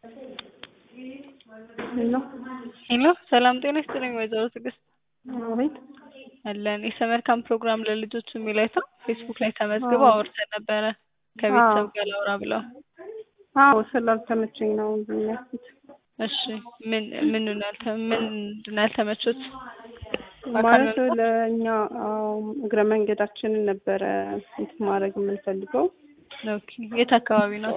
ሄሎ ሄሎ ሰላም ጤና ይስጥልኝ ወይዘሮ ትዕግስት አቤት አለን የሰመር ካምፕ ፕሮግራም ለልጆች የሚል አይተው ፌስቡክ ላይ ተመዝግበው አውርተን ነበረ ከቤተሰብ ጋር ላውራ ብለው አዎ ስላልተመቸኝ ነው ዝም ያልኩት እሺ ምን ምን ያልተ ምንድን ነው ያልተመቹት ማለት ለእኛ አዎ እግረ መንገዳችንን ነበረ እንትን ማድረግ የምንፈልገው ኦኬ የት አካባቢ ነው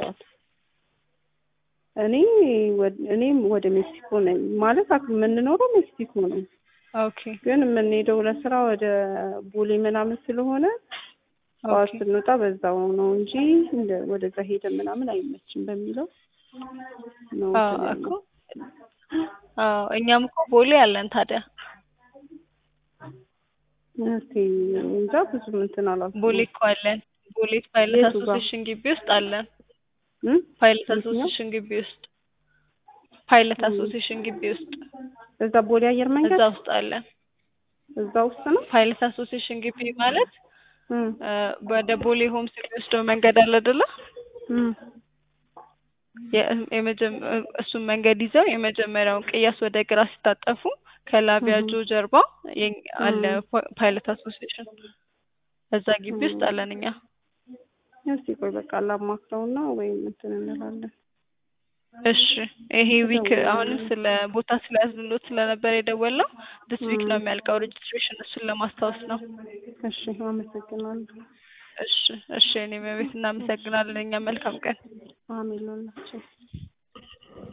እኔ እኔም ወደ ሜክሲኮ ነኝ ማለት የምንኖረው ሜክሲኮ ነው ኦኬ ግን የምንሄደው ለስራ ወደ ቦሌ ምናምን ስለሆነ ጠዋት ስንወጣ በዛው ነው እንጂ ወደዛ ሄደ ምናምን አይመችም በሚለው ነው እኮ አዎ እኛም እኮ ቦሌ አለን ታዲያ እስቲ እንጃ ብዙም እንትን አላልኩም ቦሌ እኮ አለን ቦሌ ፓይለት አሶሴሽን ግቢ ውስጥ አለን ፓይለት አሶሴሽን ግቢ ውስጥ ፓይለት አሶሴሽን ግቢ ውስጥ እዛ ቦሌ አየር መንገድ እዛ ውስጥ አለን እዛ ውስጥ ነው ፓይለት አሶሴሽን ግቢ ማለት ወደ ቦሌ ሆምስ የሚወስደው መንገድ አለ አይደለ እሱን መንገድ ይዘው የመጀመሪያውን ቅያስ ወደ ግራ ሲታጠፉ ከላቪያጆ ጀርባ አለ ፓይለት አሶሲዬሽን እዛ ግቢ ውስጥ አለን እኛ እስቲ ቆይ በቃ ላማክረውና ወይም እንትን እንላለን እሺ ይሄ ዊክ አሁንም ስለ ቦታ ስለያዝንሎት ስለነበር የደወልነው ድስ ዊክ ነው የሚያልቀው ሬጅስትሬሽን እሱን ለማስታወስ ነው እሺ አመሰግናለሁ እሺ እሺ እኔም ቤት እናመሰግናለን እኛ መልካም ቀን አሜን ላላቸው